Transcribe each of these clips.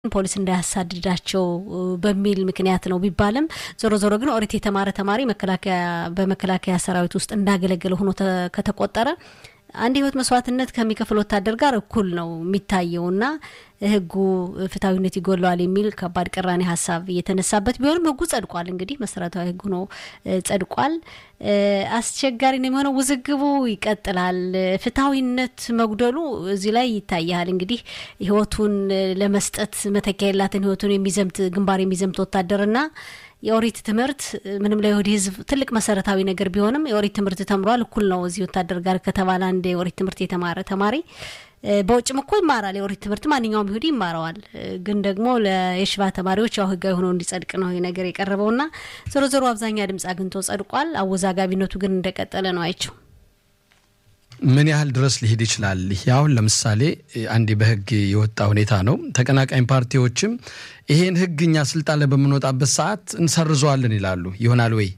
ፖሊስ እንዳያሳድዳቸው በሚል ምክንያት ነው ቢባልም ዞሮ ዞሮ ግን ኦሪት የተማረ ተማሪ መከላከያ በመከላከያ ሰራዊት ውስጥ እንዳገለገለ ሆኖ ከተቆጠረ አንድ ህይወት መስዋዕትነት ከሚከፍል ወታደር ጋር እኩል ነው የሚታየውና ህጉ ፍትሐዊነት ይጎለዋል የሚል ከባድ ቅራኔ ሀሳብ እየተነሳበት ቢሆንም ህጉ ጸድቋል። እንግዲህ መሰረታዊ ህጉ ነው ጸድቋል። አስቸጋሪ ነው የሚሆነው። ውዝግቡ ይቀጥላል። ፍትሐዊነት መጉደሉ እዚህ ላይ ይታያል። እንግዲህ ህይወቱን ለመስጠት መተኪያ የላትን ህይወቱን የሚዘምት ግንባር የሚዘምት ወታደርና የኦሪት ትምህርት ምንም ለይሁዲ ህዝብ ትልቅ መሰረታዊ ነገር ቢሆንም የኦሪት ትምህርት ተምሯል። እኩል ነው እዚህ ወታደር ጋር ከተባለ አንድ የኦሪት ትምህርት የተማረ ተማሪ በውጭም እኮ ይማራል። የኦሪት ትምህርት ማንኛውም ይሁዲ ይማረዋል። ግን ደግሞ ለየሽባ ተማሪዎች ያው ህጋዊ ሆኖ እንዲጸድቅ ነው ይህ ነገር የቀረበውና ዞሮ ዞሮ አብዛኛ ድምጽ አግኝቶ ጸድቋል። አወዛጋቢነቱ ግን እንደቀጠለ ነው። አይቸው ምን ያህል ድረስ ሊሄድ ይችላል? ይህ አሁን ለምሳሌ አንዴ በህግ የወጣ ሁኔታ ነው። ተቀናቃኝ ፓርቲዎችም ይሄን ህግ እኛ ስልጣን ላይ በምንወጣበት ሰዓት እንሰርዘዋለን ይላሉ። ይሆናል ወይ?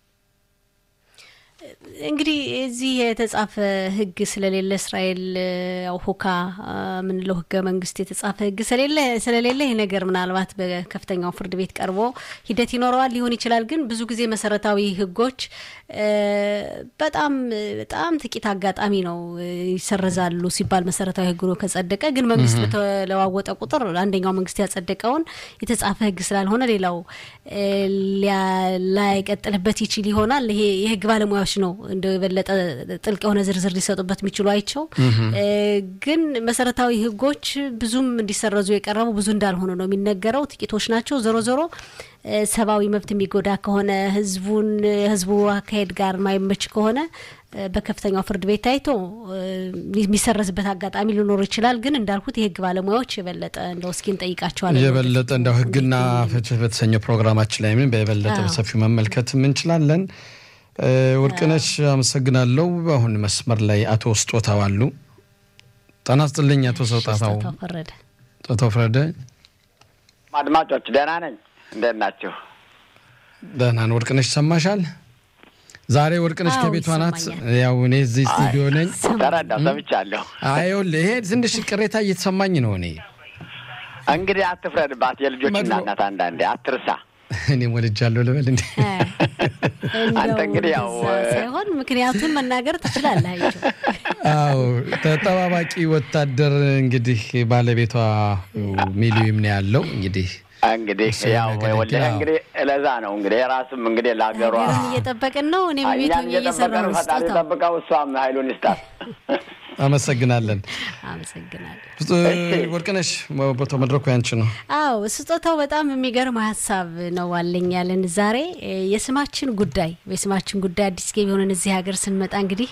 እንግዲህ እዚህ የተጻፈ ህግ ስለሌለ እስራኤል ያው ሁካ ምንለው ህገ መንግስት የተጻፈ ህግ ስለሌለ ስለሌለ ይህ ነገር ምናልባት በከፍተኛው ፍርድ ቤት ቀርቦ ሂደት ይኖረዋል ሊሆን ይችላል። ግን ብዙ ጊዜ መሰረታዊ ህጎች በጣም በጣም ጥቂት አጋጣሚ ነው ይሰረዛሉ ሲባል መሰረታዊ ህግ ነው ከጸደቀ። ግን መንግስት በተለዋወጠ ቁጥር አንደኛው መንግስት ያጸደቀውን የተጻፈ ህግ ስላልሆነ ሌላው ላይቀጥልበት ይችል ይሆናል። ይሄ የህግ ባለሙያዎች ነው እንደው የበለጠ ጥልቅ የሆነ ዝርዝር ሊሰጡበት የሚችሉ አይቸው። ግን መሰረታዊ ህጎች ብዙም እንዲሰረዙ የቀረቡ ብዙ እንዳልሆነ ነው የሚነገረው። ጥቂቶች ናቸው። ዞሮ ዞሮ ሰብአዊ መብት የሚጎዳ ከሆነ ህዝቡን ህዝቡ አካሄድ ጋር ማይመች ከሆነ በከፍተኛው ፍርድ ቤት ታይቶ የሚሰረዝበት አጋጣሚ ሊኖር ይችላል። ግን እንዳልኩት የህግ ባለሙያዎች የበለጠ እንደው እስኪ እንጠይቃቸዋለን። የበለጠ እንደው ህግና ፍትህ በተሰኘው ፕሮግራማችን ላይ ምን በበለጠ በሰፊው መመልከት እንችላለን። ወርቅነሽ አመሰግናለሁ። አሁን መስመር ላይ አቶ ስጦታው አሉ። ጤና ይስጥልኝ አቶ ስጦታው ፈረደ። ስጦታው ፈረደ። አድማጮች ደህና ነኝ። እንዴት ናችሁ? ደህና ነው። ወርቅነሽ ይሰማሻል? ዛሬ ወርቅነሽ ከቤቷ ናት። ያው እኔ እዚህ ስቱዲዮ ነኝ። ተረዳሁ፣ ሰምቻለሁ። ይኸውልህ ይሄ ትንሽ ቅሬታ እየተሰማኝ ነው። እኔ እንግዲህ አትፍረድባት፣ የልጆች እናት አንዳንዴ አትርሳ። እኔም ወልጃለሁ ልበል እንዴ? አንተ እንግዲህ ያው ሳይሆን ምክንያቱን መናገር ትችላለህ። አይቸው አዎ፣ ተጠባባቂ ወታደር እንግዲህ ባለቤቷ ሚሊዮን ነው ያለው እንግዲህ እንግዲህ ያው ወልደህ እንግዲህ ለዛ ነው እንግዲህ የራስም እንግዲህ ለሀገሯ እየጠበቅን ነው። እኔም ቤት ሆኜ እየሰራሁ ነው። ፈጣሪ ጠብቀው፣ እሷም ኃይሉን ይስጣት። አመሰግናለን። አመሰግናለን። ወርቅነሽ ቦታው መድረኩ ያንቺ ነው። አዎ ስጦታው በጣም የሚገርም ሀሳብ ነው አለኝ ያለን ዛሬ የስማችን ጉዳይ የስማችን ጉዳይ አዲስ ገቢ የሆነን እዚህ ሀገር ስንመጣ እንግዲህ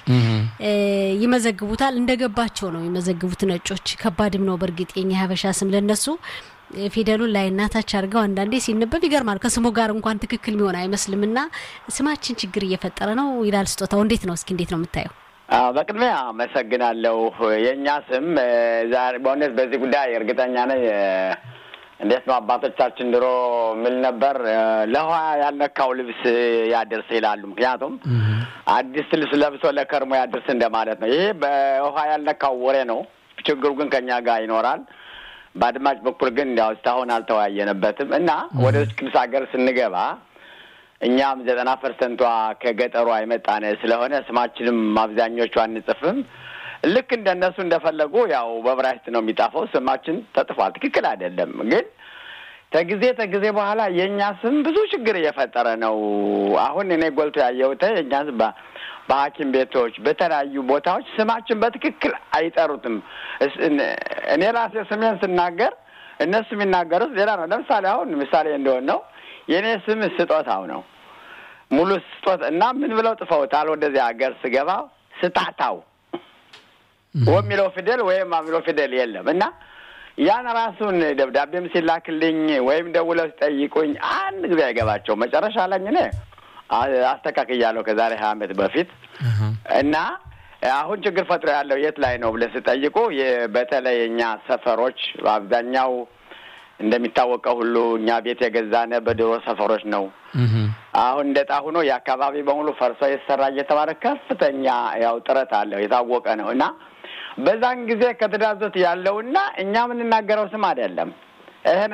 ይመዘግቡታል። እንደገባቸው ነው የሚመዘግቡት ነጮች። ከባድም ነው በእርግጥ የኛ ሀበሻ ስም ለነሱ ፊደሉን ላይ እናታች አድርገው አንዳንዴ ሲነበብ ይገርማል። ከስሙ ጋር እንኳን ትክክል የሚሆን አይመስልም። እና ስማችን ችግር እየፈጠረ ነው ይላል ስጦታው። እንዴት ነው እስኪ እንዴት ነው የምታየው? በቅድሚያ አመሰግናለሁ። የእኛ ስም ዛሬ በእውነት በዚህ ጉዳይ እርግጠኛ ነኝ። እንዴት ነው አባቶቻችን ድሮ ምል ነበር፣ ለውሃ ያልነካው ልብስ ያድርስ ይላሉ። ምክንያቱም አዲስ ልብስ ለብሶ ለከርሞ ያድርስ እንደማለት ነው። ይሄ በውሃ ያልነካው ወሬ ነው። ችግሩ ግን ከኛ ጋር ይኖራል። በአድማጭ በኩል ግን እንዲያው እስካሁን አልተወያየንበትም እና ወደ ክልስ ሀገር ስንገባ እኛም ዘጠና ፐርሰንቷ ከገጠሯ የመጣነ ስለሆነ ስማችንም አብዛኞቹ አንጽፍም። ልክ እንደነሱ እንደፈለጉ ያው በብራይስት ነው የሚጣፈው። ስማችን ተጥፏል። ትክክል አይደለም ግን ከጊዜ ከጊዜ በኋላ የእኛ ስም ብዙ ችግር እየፈጠረ ነው። አሁን እኔ ጎልቶ ያየሁት የእኛ ስም በሐኪም ቤቶች በተለያዩ ቦታዎች ስማችን በትክክል አይጠሩትም። እኔ ራሴ ስሜን ስናገር እነሱ የሚናገሩት ሌላ ነው። ለምሳሌ አሁን ምሳሌ እንደሆን ነው የእኔ ስም ስጦታው ነው ሙሉ ስጦት እና ምን ብለው ጥፈውታል። ወደዚህ ሀገር ስገባ ስጣታው ወሚለው ፊደል ወይም የሚለው ፊደል የለም እና ያን ራሱን ደብዳቤም ሲላክልኝ ወይም ደውለው ሲጠይቁኝ አንድ ጊዜ አይገባቸው። መጨረሻ ላይ እኔ አስተካክያለሁ ከዛሬ ሀያ ዓመት በፊት እና አሁን ችግር ፈጥሮ ያለው የት ላይ ነው ብለህ ስጠይቁ በተለይ እኛ ሰፈሮች በአብዛኛው እንደሚታወቀው ሁሉ እኛ ቤት የገዛነ በድሮ ሰፈሮች ነው። አሁን እንደ ጣ ሆኖ የአካባቢ በሙሉ ፈርሶ የተሰራ እየተባለ ከፍተኛ ያው ጥረት አለው የታወቀ ነው እና በዛን ጊዜ ከተዳዞት ያለውና እኛ የምንናገረው ስም አይደለም። ይሄ